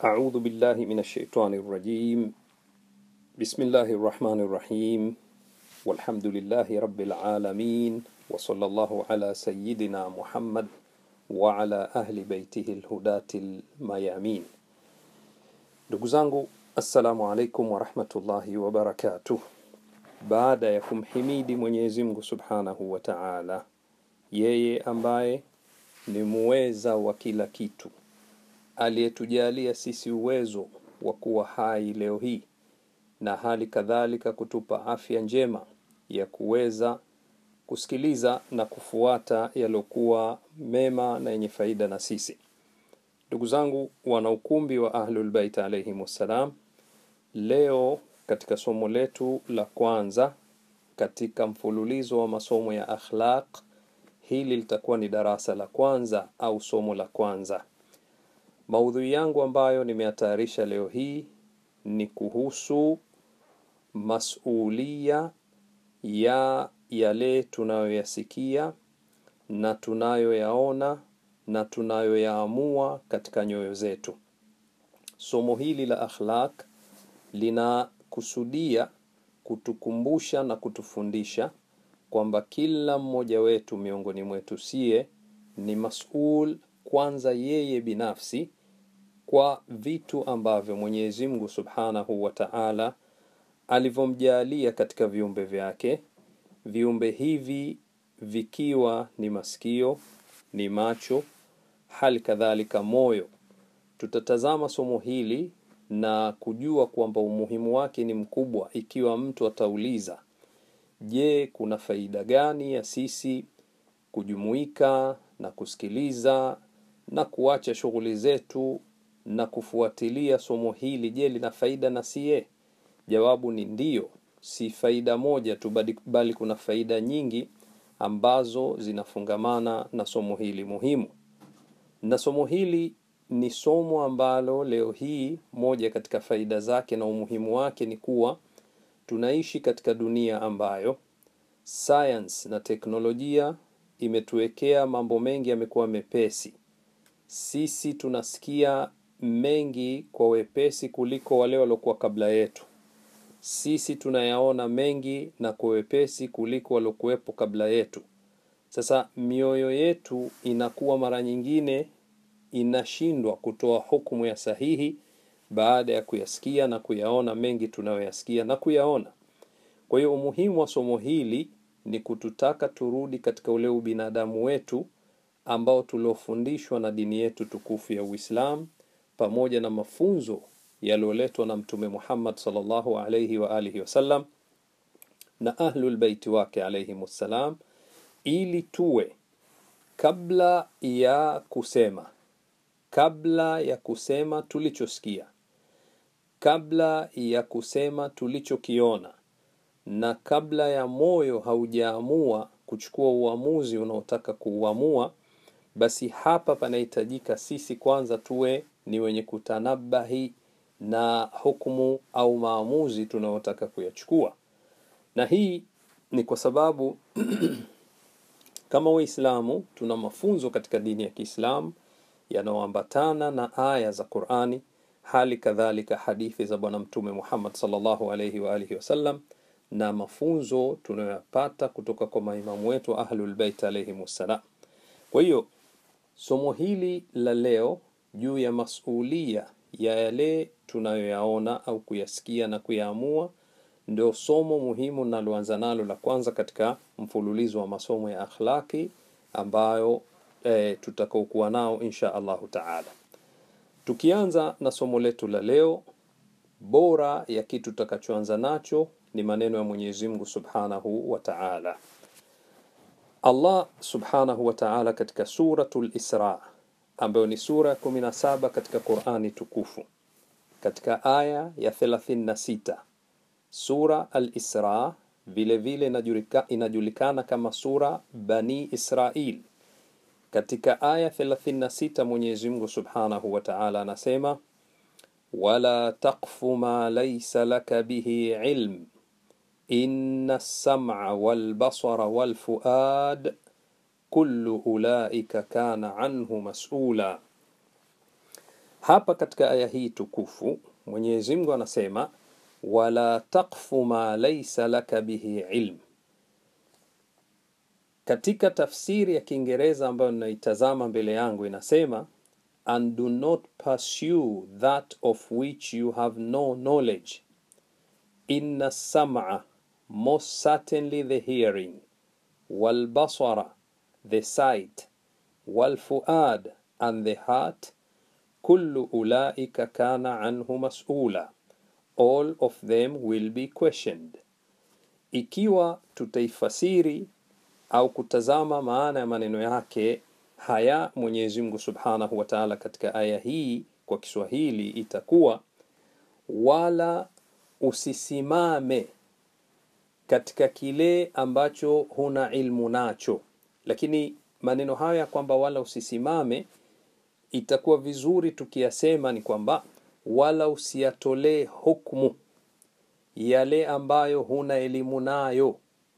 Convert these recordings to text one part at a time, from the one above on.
أعوذ بالله من الشيطان الرجيم بسم الله الرحمن الرحيم والحمد لله رب العالمين وصلى الله على سيدنا محمد وعلى أهل بيته الهداة الميامين ndugu zangu assalamu alaikum warahmatullahi wabarakatuh baada ya kumhimidi mwenyezi mungu subhanahu wa taala yeye ambaye ni muweza wa kila kitu aliyetujalia sisi uwezo wa kuwa hai leo hii na hali kadhalika kutupa afya njema ya kuweza kusikiliza na kufuata yaliyokuwa mema na yenye faida na sisi ndugu zangu wana ukumbi wa ahlulbeit alaihim wassalam leo katika somo letu la kwanza katika mfululizo wa masomo ya akhlaq hili litakuwa ni darasa la kwanza au somo la kwanza maudhui yangu ambayo nimeyatayarisha leo hii ni kuhusu masulia ya yale tunayoyasikia na tunayoyaona na tunayoyaamua katika nyoyo zetu somo hili la akhlaq linakusudia kutukumbusha na kutufundisha kwamba kila mmoja wetu miongoni mwetu sie ni masul kwanza yeye binafsi kwa vitu ambavyo mwenyezi mungu subhanahu wa taala alivyomjaalia katika viumbe vyake viumbe hivi vikiwa ni masikio ni macho hali kadhalika moyo tutatazama somo hili na kujua kwamba umuhimu wake ni mkubwa ikiwa mtu atauliza je kuna faida gani ya sisi kujumuika na kusikiliza na kuacha shughuli zetu na kufuatilia somo hili je lina faida na siye jawabu ni ndiyo si faida moja tu bali kuna faida nyingi ambazo zinafungamana na somo hili muhimu na somo hili ni somo ambalo leo hii moja katika faida zake na umuhimu wake ni kuwa tunaishi katika dunia ambayo science na teknolojia imetuwekea mambo mengi yamekuwa mepesi sisi tunasikia mengi kwa wepesi kuliko wale waliokuwa kabla yetu sisi tunayaona mengi na kwa wepesi kuliko waliokuwepo kabla yetu sasa mioyo yetu inakuwa mara nyingine inashindwa kutoa hukumu ya sahihi baada ya kuyasikia na kuyaona mengi tunayoyasikia na kuyaona kwa hiyo umuhimu wa somo hili ni kututaka turudi katika ule ubinadamu wetu ambao tuliofundishwa na dini yetu tukufu ya uislam pamoja na mafunzo yaliyoletwa na mtume muhammad salllahu alaihi wa alihi wasallam na ahlulbeiti wake alaihim wassalam ili tuwe kabla ya kusema kabla ya kusema tulichosikia kabla ya kusema tulichokiona na kabla ya moyo haujaamua kuchukua uamuzi unaotaka kuuamua basi hapa panahitajika sisi kwanza tuwe ni wenye kutanabahi na hukumu au maamuzi tunayotaka kuyachukua na hii ni kwa sababu kama waislamu tuna mafunzo katika dini ya kiislamu yanayoambatana na aya za qurani hali kadhalika hadithi za bwana mtume muhammad salllahu alaihi waalihi wasallam na mafunzo tunayoyapata kutoka kwa maimamu wetu ahlulbeit alaihim wassalam kwa hiyo somo hili la leo juu ya masulia ya yale tunayoyaona au kuyasikia na kuyaamua ndio somo muhimu naloanza nalo la kwanza katika mfululizo wa masomo ya akhlaki ambayo e, tutakaokuwa nao insha allahu taala tukianza na somo letu la leo bora ya kitu tutakachoanza nacho ni maneno ya mwenyezi mungu subhanahu wa taala allah subhanahu wa taala katika suratu lisra ambayo ni sura ya 17 katika qurani tukufu katika aya ya 36 sura al-isra vile vile inajulika, inajulikana kama sura bani israil katika aya 36 mwenyezi mungu subhanahu wa taala anasema wala taqfu ma laysa laka bihi ilm inna lsama walbasara walfuad kullu ulaika kana anhu masula hapa katika aya hii tukufu mwenyezi mungu anasema wala taqfu ma laisa laka bihi ilm katika tafsiri ya kiingereza ambayo ninaitazama mbele yangu inasema and do not pursue that of which you have no knowledge inna sam'a most certainly the hearing walbasara the sight walfuad and the heart kullu ulaika kana anhu mas'ula all of them will be questioned ikiwa tutaifasiri au kutazama maana ya maneno yake haya mwenyezi mungu subhanahu wa taala katika aya hii kwa kiswahili itakuwa wala usisimame katika kile ambacho huna ilmu nacho lakini maneno haya ya kwamba wala usisimame itakuwa vizuri tukiyasema ni kwamba wala usiyatolee hukmu yale ambayo huna elimu nayo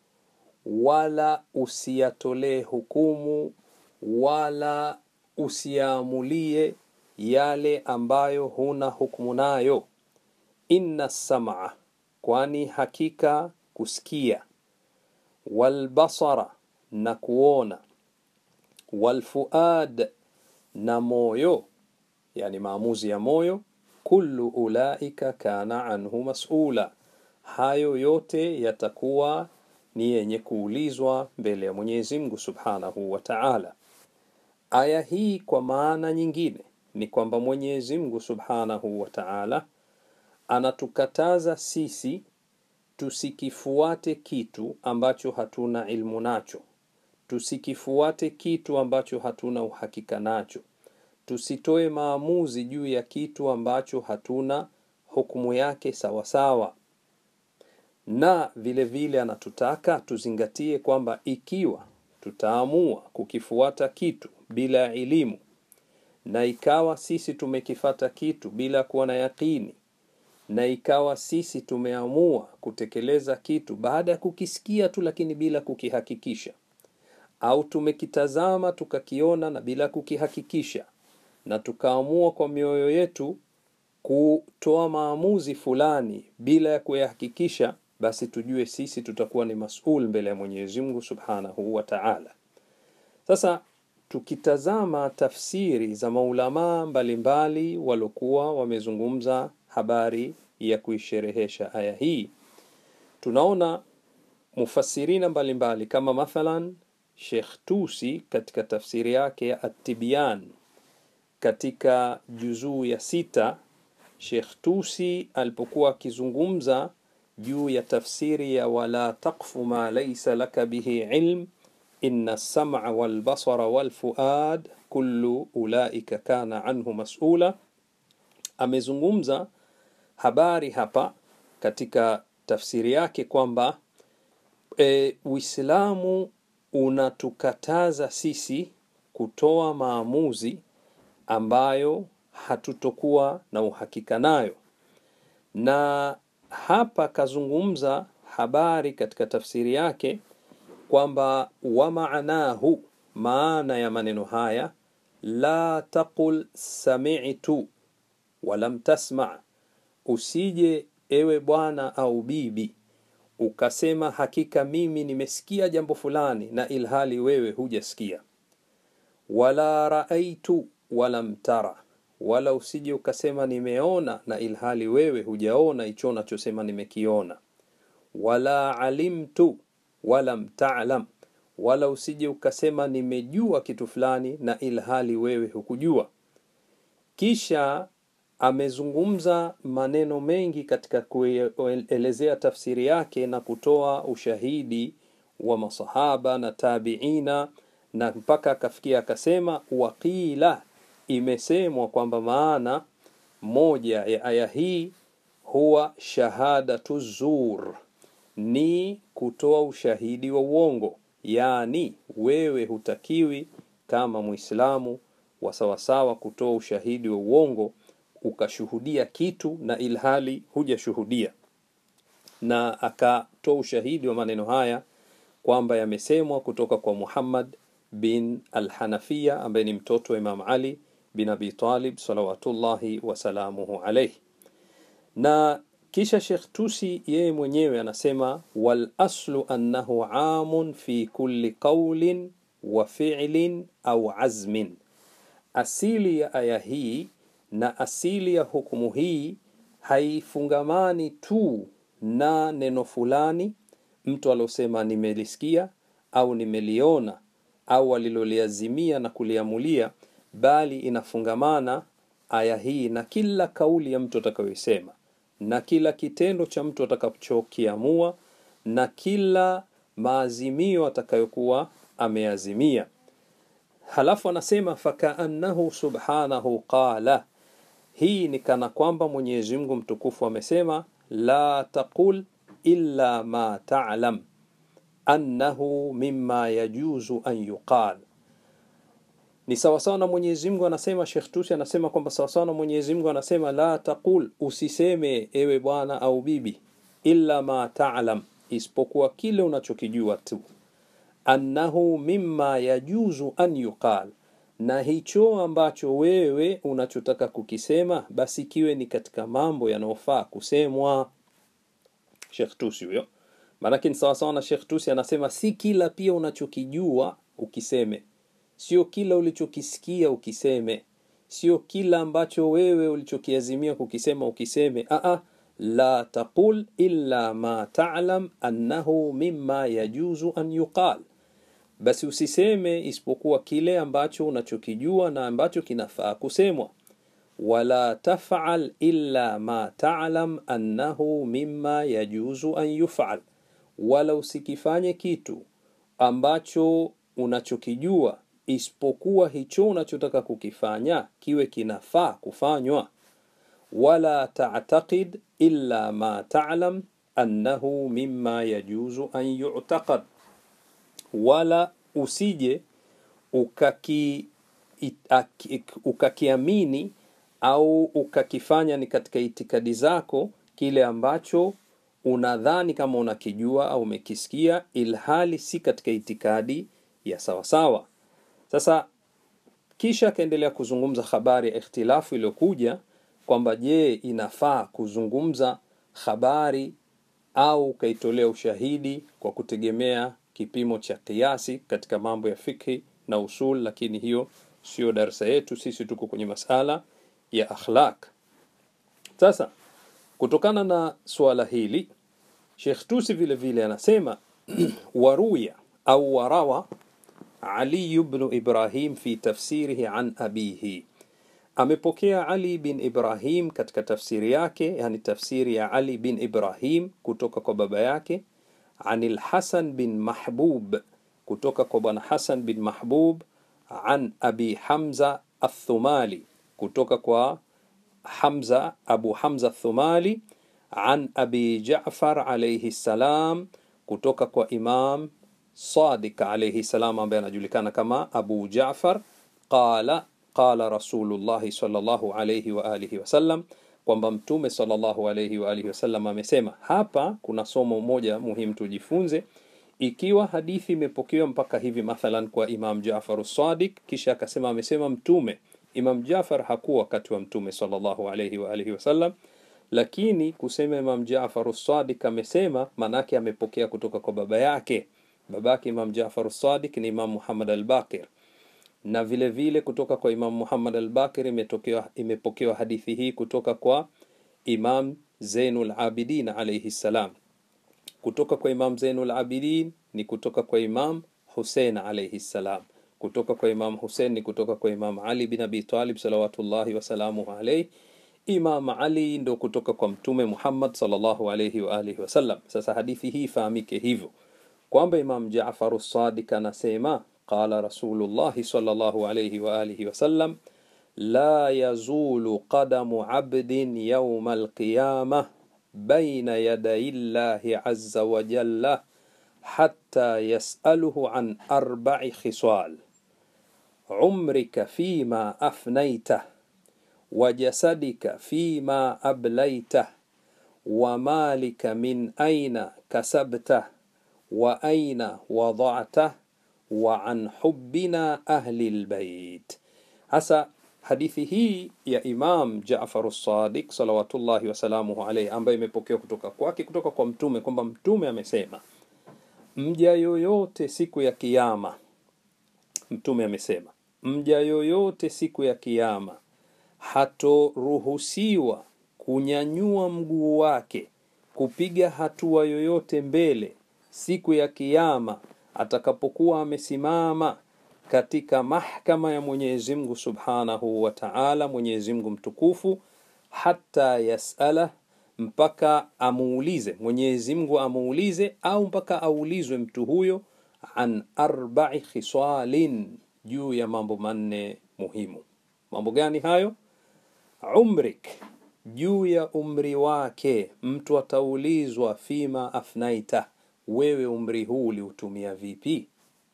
wala usiyatolee hukumu wala usiyaamulie yale ambayo huna hukumu nayo inna sam'a kwani hakika kusikia walbasara na kuona walfuad na moyo yani maamuzi ya moyo kullu ulaika kana anhu mas'ula hayo yote yatakuwa ni yenye kuulizwa mbele ya Mwenyezi Mungu Subhanahu wa Ta'ala. Aya hii kwa maana nyingine ni kwamba Mwenyezi Mungu Subhanahu wa Ta'ala anatukataza sisi tusikifuate kitu ambacho hatuna ilmu nacho, tusikifuate kitu ambacho hatuna uhakika nacho, tusitoe maamuzi juu ya kitu ambacho hatuna hukumu yake sawasawa sawa na vile vile anatutaka tuzingatie kwamba ikiwa tutaamua kukifuata kitu bila elimu na ikawa sisi tumekifata kitu bila kuwa na yakini na ikawa sisi tumeamua kutekeleza kitu baada ya kukisikia tu lakini bila kukihakikisha au tumekitazama tukakiona na bila kukihakikisha na tukaamua kwa mioyo yetu kutoa maamuzi fulani bila ya kuyahakikisha basi tujue sisi tutakuwa ni masul mbele ya Mwenyezi Mungu Subhanahu wa Ta'ala. Sasa tukitazama tafsiri za maulamaa mbalimbali walokuwa wamezungumza habari ya kuisherehesha aya hii, tunaona mufasirina mbalimbali kama mathalan Sheikh Tusi katika tafsiri yake ya At-Tibyan katika juzuu ya sita Sheikh Tusi alipokuwa akizungumza juu ya tafsiri ya wala taqfu ma laysa laka bihi ilm inna sam'a wal basara wal fuad kullu ulaika kana anhu mas'ula amezungumza habari hapa katika tafsiri yake kwamba e, Uislamu unatukataza sisi kutoa maamuzi ambayo hatutokuwa na uhakika nayo na hapa kazungumza habari katika tafsiri yake kwamba wa maanahu maana ya maneno haya la taqul sami'tu walam tasma usije ewe bwana au bibi ukasema hakika mimi nimesikia jambo fulani na ilhali wewe hujasikia wala raaitu walam tara wala usije ukasema nimeona na ilhali wewe hujaona hicho unachosema nimekiona wala alimtu walam ta'lam wala usije ukasema nimejua kitu fulani na ilhali wewe hukujua kisha amezungumza maneno mengi katika kuelezea tafsiri yake na kutoa ushahidi wa masahaba na tabiina na mpaka akafikia akasema waqila imesemwa kwamba maana moja ya aya hii huwa shahadatu zur ni kutoa ushahidi wa uongo yaani wewe hutakiwi kama muislamu wa sawasawa kutoa ushahidi wa uongo ukashuhudia kitu na ilhali hujashuhudia na akatoa ushahidi wa maneno haya kwamba yamesemwa kutoka kwa Muhammad bin al-Hanafiya ambaye ni mtoto wa Imam Ali bin Abi Talib salawatullahi wasalamuhu alaihi. Na kisha Sheikh Tusi yeye mwenyewe anasema wal aslu annahu amun fi kulli qawlin wa fi'lin au azmin, asili ya aya hii na asili ya hukumu hii haifungamani tu na neno fulani mtu alosema nimelisikia au nimeliona au aliloliazimia na kuliamulia, bali inafungamana aya hii na kila kauli ya mtu atakayoisema na kila kitendo cha mtu atakachokiamua na kila maazimio atakayokuwa ameazimia. Halafu anasema fakaannahu subhanahu qala, hii ni kana kwamba Mwenyezi Mungu mtukufu amesema la taqul illa ma ta'lam annahu mimma yajuzu an yuqal. Ni sawasawa na Mwenyezi Mungu anasema, Sheikh Tusi anasema kwamba sawasawa na Mwenyezi Mungu anasema la taqul, usiseme ewe bwana au bibi, illa ma ta'lam, isipokuwa kile unachokijua tu, annahu mimma yajuzu an yuqal, na hicho ambacho wewe unachotaka kukisema basi kiwe ni katika mambo yanayofaa kusemwa. Sheikh Tusi huyo. Maanake ni sawasawa na Sheikh Tusi anasema si kila pia unachokijua ukiseme, sio kila ulichokisikia ukiseme, sio kila ambacho wewe ulichokiazimia kukisema ukiseme. Aa, la taqul illa ma ta'lam annahu mimma yajuzu an yuqal, basi usiseme isipokuwa kile ambacho unachokijua na ambacho kinafaa kusemwa wala tafal illa ma ta'lam annahu mimma yajuzu an yufal, wala usikifanye kitu ambacho unachokijua isipokuwa hicho unachotaka kukifanya kiwe kinafaa kufanywa. Wala ta'taqid illa ma ta'lam annahu mimma yajuzu an yu'taqad, wala usije ukaki ukakiamini au ukakifanya ni katika itikadi zako kile ambacho unadhani kama unakijua au umekisikia, ilhali si katika itikadi ya sawasawa. Sasa kisha akaendelea kuzungumza habari ya ikhtilafu iliyokuja kwamba je, inafaa kuzungumza habari au ukaitolea ushahidi kwa kutegemea kipimo cha kiasi katika mambo ya fikhi na usul, lakini hiyo sio darsa yetu. Sisi tuko kwenye masala ya akhlaq. Sasa kutokana na suala hili Sheikh Tusi vile vile anasema waruya au warawa Ali ibn Ibrahim fi tafsirihi an abihi, amepokea Ali bin Ibrahim katika tafsiri yake, yani tafsiri ya Ali bin Ibrahim kutoka kwa baba yake, anil Hasan bin Mahbub, kutoka kwa bwana Hasan bin Mahbub, an abi Hamza athumali kutoka kwa Hamza Abu Hamza Thumali an Abi Ja'far alayhi salam kutoka kwa Imam Sadiq alayhi salam ambaye anajulikana kama Abu Ja'far qala qala Rasulullah sallallahu alayhi wa alihi wasallam, kwamba Mtume sallallahu alayhi wa alihi wasallam amesema. Hapa kuna somo moja muhimu tujifunze. Ikiwa hadithi imepokewa mpaka hivi mathalan kwa Imam Ja'far Sadiq, kisha akasema amesema Mtume Imam Jafar hakuwa wakati wa Mtume sallallahu alayhi wa alihi wasallam, lakini kusema Imam Jafar Sadiq amesema, manake amepokea kutoka kwa baba yake. Babake Imam Jafar Sadiq ni Imam Muhammad al-Baqir, na vile vile kutoka kwa Imam Muhammad al-Baqir imetokewa imepokewa hadithi hii kutoka kwa Imam Zainul Abidin alayhi salam. Kutoka kwa Imam Zainul Abidin ni kutoka kwa Imam Hussein alayhi salam kutoka kwa Imam Hussein ni kutoka kwa Imam Ali bin Abi Talib salawatullahi wasalamuhu alayhi. Imam Ali ndo kutoka kwa Mtume Muhammad sallallahu alayhi wa alihi wasallam. Sasa hadithi hii fahamike hivyo kwamba Imam Jaafar as-Sadiq anasema qala Rasulullah sallallahu alayhi wa alihi wasallam la yazulu qadamu abdin yawma al-qiyamah bayna yaday Allahi azza wa jalla hatta yas'aluhu an arba'i khisal umrika fima afnaitah wa jasadika fima ablaitah wa malika min aina kasabtah wa aina wada'tah wa an hubbina ahli albayt. Hasa hadithi hii ya Imam Jaafar Sadiq salawatullahi wasalamuhu alaihi, ambayo imepokewa kutoka kwake kutoka kwa Mtume kwamba Mtume amesema, mja yoyote siku ya Kiyama, Mtume amesema mja yoyote siku ya Kiyama hatoruhusiwa kunyanyua mguu wake kupiga hatua yoyote mbele siku ya Kiyama atakapokuwa amesimama katika mahkama ya Mwenyezi Mungu Subhanahu wa Ta'ala, Mwenyezi Mungu mtukufu, hata yasala, mpaka amuulize Mwenyezi Mungu amuulize, au mpaka aulizwe mtu huyo an arba'i khisalin, juu ya mambo manne muhimu. Mambo gani hayo? Umrik, juu ya umri wake. Mtu ataulizwa fima afnaita, wewe umri huu uliutumia vipi?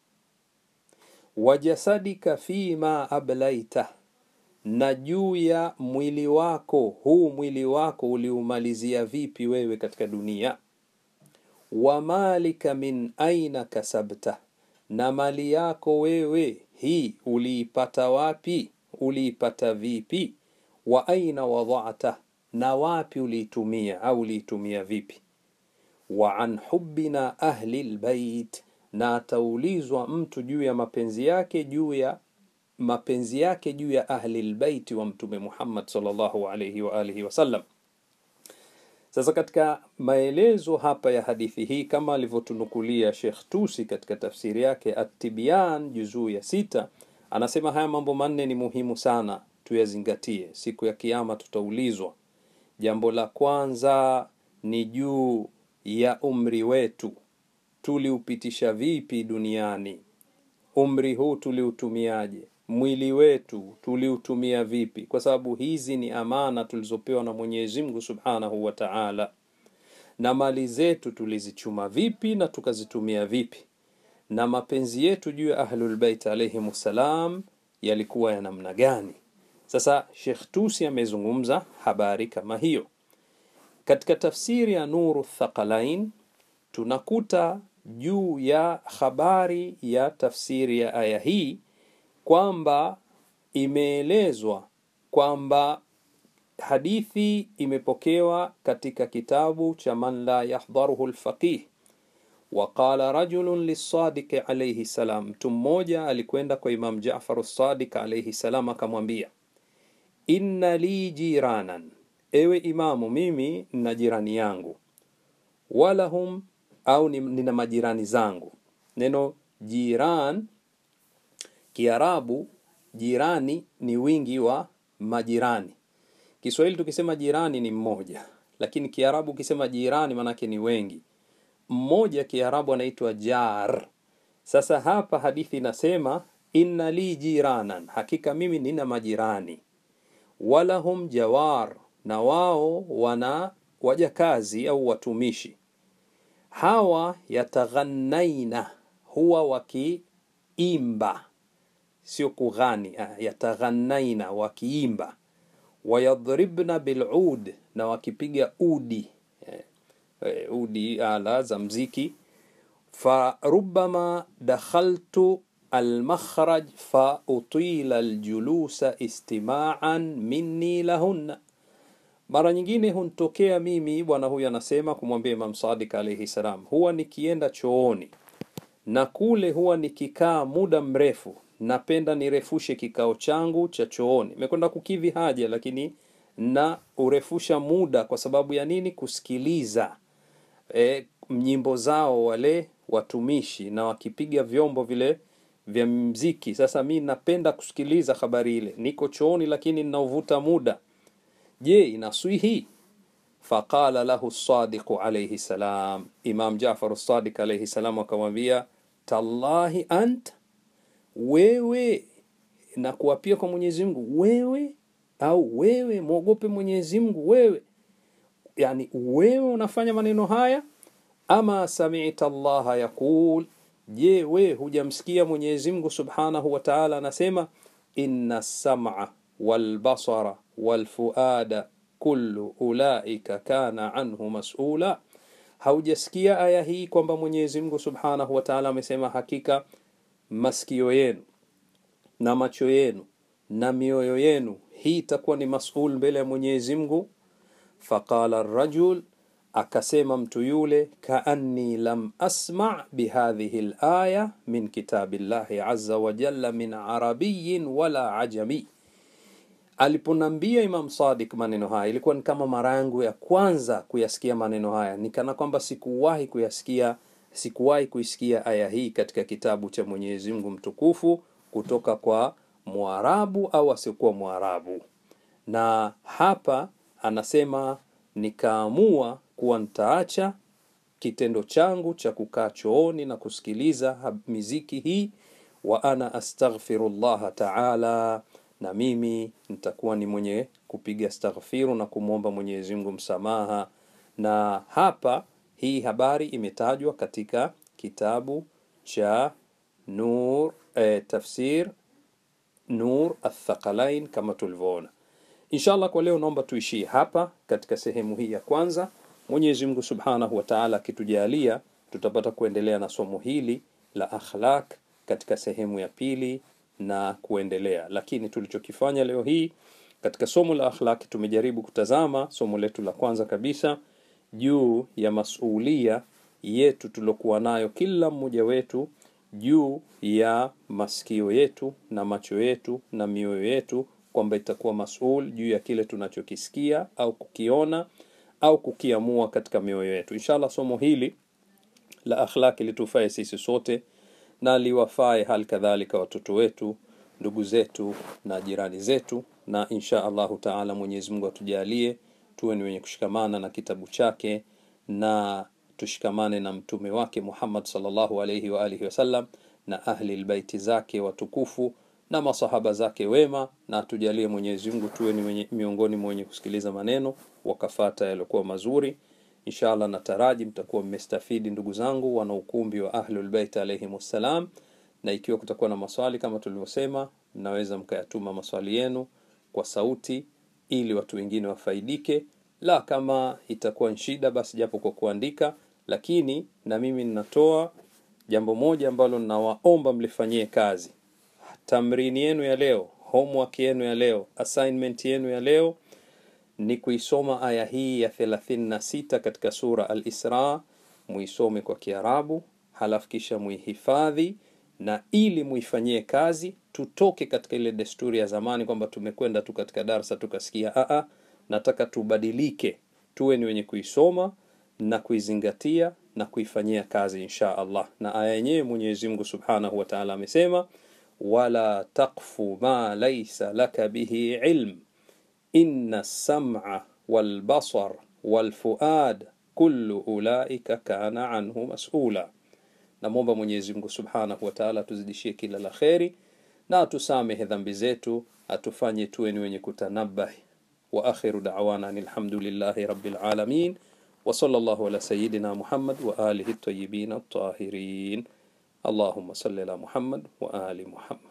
Wajasadika fima ablaita, na juu ya mwili wako, huu mwili wako uliumalizia vipi wewe katika dunia? Wa malika min aina kasabta, na mali yako wewe hii uliipata wapi? Uliipata vipi? Wa aina wadhata, na wapi uliitumia au uliitumia vipi? Wa an hubbina ahli lbait, na ataulizwa mtu juu ya mapenzi yake juu ya mapenzi yake juu ya ahli lbaiti wa Mtume Muhammad sallallahu alayhi wa alihi wasallam. Sasa katika maelezo hapa ya hadithi hii kama alivyotunukulia Sheikh Tusi katika tafsiri yake At-Tibyan juzuu ya sita, anasema haya mambo manne ni muhimu sana tuyazingatie. Siku ya Kiyama tutaulizwa. Jambo la kwanza ni juu ya umri wetu, tuliupitisha vipi duniani? Umri huu tuliutumiaje? Mwili wetu tuliutumia vipi? Kwa sababu hizi ni amana tulizopewa na Mwenyezi Mungu Subhanahu wa Ta'ala. Na mali zetu tulizichuma vipi na tukazitumia vipi? Na mapenzi yetu juu ya Ahlul Bait alayhim salam yalikuwa ya namna gani? Sasa Sheikh Tusi amezungumza habari kama hiyo. Katika tafsiri ya Nuru Thaqalain tunakuta juu ya habari ya tafsiri ya aya hii kwamba imeelezwa kwamba hadithi imepokewa katika kitabu cha man la yahdharuhu lfaqih waqala rajulun lisadiqi alayhi salam, mtu mmoja alikwenda kwa Imam Jafar Sadiq alayhi salam akamwambia, inna li jiranan, ewe Imamu, mimi nina jirani yangu, walahum au nina majirani zangu. Neno jiran Kiarabu, jirani ni wingi wa majirani. Kiswahili tukisema jirani ni mmoja, lakini Kiarabu ukisema jirani maanake ni wengi. Mmoja Kiarabu anaitwa jar. Sasa hapa hadithi inasema inna li jiranan, hakika mimi nina majirani, walahum jawar, na wao wana wajakazi au watumishi. Hawa yataghannaina, huwa wakiimba sio kughani, yataghannaina, wakiimba. Wayadhribna bilud, na wakipiga udi eh, udi, ala za mziki. Farubama dakhaltu almakhraj fa utila aljulusa istimaan minni lahunna, mara nyingine huntokea mimi, bwana huyu anasema kumwambia Imam Sadiq alayhi salam, huwa nikienda chooni na kule huwa nikikaa muda mrefu napenda nirefushe kikao changu cha chooni. Nimekwenda kukidhi haja, lakini na urefusha muda. Kwa sababu ya nini? Kusikiliza e, nyimbo zao wale watumishi na wakipiga vyombo vile vya mziki. Sasa mi napenda kusikiliza habari ile, niko chooni, lakini ninauvuta muda. Je, inaswihi? Faqala lahu Sadiqu alayhi salam, Imam Jafar Sadiq alayhi salam akamwambia, tallahi anta wewe na kuapia kwa Mwenyezi Mungu, wewe au wewe mwogope Mwenyezi Mungu wewe, yani wewe unafanya maneno haya. Ama sami'ta Allaha yaqul, je, we hujamsikia Mwenyezi Mungu Subhanahu wa Ta'ala anasema inna sam'a wal basara wal fuada kullu ulaika kana anhu mas'ula. Haujasikia aya hii kwamba Mwenyezi Mungu Subhanahu wa Ta'ala amesema hakika masikio yenu na macho yenu na mioyo yenu hii itakuwa ni masul mbele ya mwenyezi mungu faqala rajul akasema mtu yule kaanni lam asma bihadhihi laya min kitabi llahi aza wajalla min arabiyin wala ajami aliponambia imam sadik maneno haya ilikuwa ni kama mara yangu ya kwanza kuyasikia maneno haya nikana kwamba sikuwahi kuyasikia sikuwahi kuisikia aya hii katika kitabu cha mwenyezi mungu mtukufu kutoka kwa mwarabu au asiokuwa mwarabu na hapa anasema nikaamua kuwa nitaacha kitendo changu cha kukaa chooni na kusikiliza miziki hii wa ana astaghfiru llaha taala na mimi nitakuwa ni mwenye kupiga astaghfiru na kumwomba mwenyezi mungu msamaha na hapa hii habari imetajwa katika kitabu cha nur eh, tafsir nur athaqalain kama tulivyoona inshallah kwa leo naomba tuishie hapa katika sehemu hii ya kwanza mwenyezi mungu subhanahu wa taala akitujalia tutapata kuendelea na somo hili la akhlaq katika sehemu ya pili na kuendelea lakini tulichokifanya leo hii katika somo la akhlaq tumejaribu kutazama somo letu la kwanza kabisa juu ya masulia yetu tuliokuwa nayo kila mmoja wetu juu ya masikio yetu na macho yetu na mioyo yetu kwamba itakuwa masul juu ya kile tunachokisikia au kukiona au kukiamua katika mioyo yetu inshallah somo hili la akhlaki litufae sisi sote na liwafae hali kadhalika watoto wetu ndugu zetu na jirani zetu na insha allahu taala mwenyezi mungu atujalie tuwe ni wenye kushikamana na kitabu chake na tushikamane na mtume wake muhammad salllahu alaihi waalihi wasallam na ahli lbaiti zake watukufu na masahaba zake wema na atujalie mwenyezi mungu tuwe ni mwenye, miongoni mwenye kusikiliza maneno wakafata yaliokuwa mazuri inshallah nataraji mtakuwa mmestafidi ndugu zangu wana ukumbi wa ahlulbeit alaihim wassalam na ikiwa kutakuwa na maswali kama tulivyosema mnaweza mkayatuma maswali yenu kwa sauti ili watu wengine wafaidike la kama itakuwa shida basi japo kwa kuandika lakini na mimi ninatoa jambo moja ambalo ninawaomba mlifanyie kazi tamrini yenu ya leo homework yenu ya leo assignment yenu ya leo ni kuisoma aya hii ya 36 katika sura al-Isra muisome kwa Kiarabu halafu kisha muihifadhi na ili muifanyie kazi tutoke katika ile desturi ya zamani kwamba tumekwenda tu katika darsa tukasikia aa nataka tubadilike tuwe ni wenye kuisoma na kuizingatia na kuifanyia kazi insha Allah na aya yenyewe Mwenyezi Mungu Subhanahu wa Ta'ala amesema wala taqfu ma laysa laka bihi ilm inna sam'a wal basar wal fuad kullu ulaika kana anhu mas'ula namwomba Mwenyezi Mungu Subhanahu wa Ta'ala tuzidishie kila la kheri na atusamehe dhambi zetu atufanye tuwe ni wenye kutanabahi wa akhiru da'wana alhamdulillahi rabbil alamin wa sallallahu ala sayyidina Muhammad wa alihi at-tayyibin at-tahirin اللهم صل على محمد وآل محمد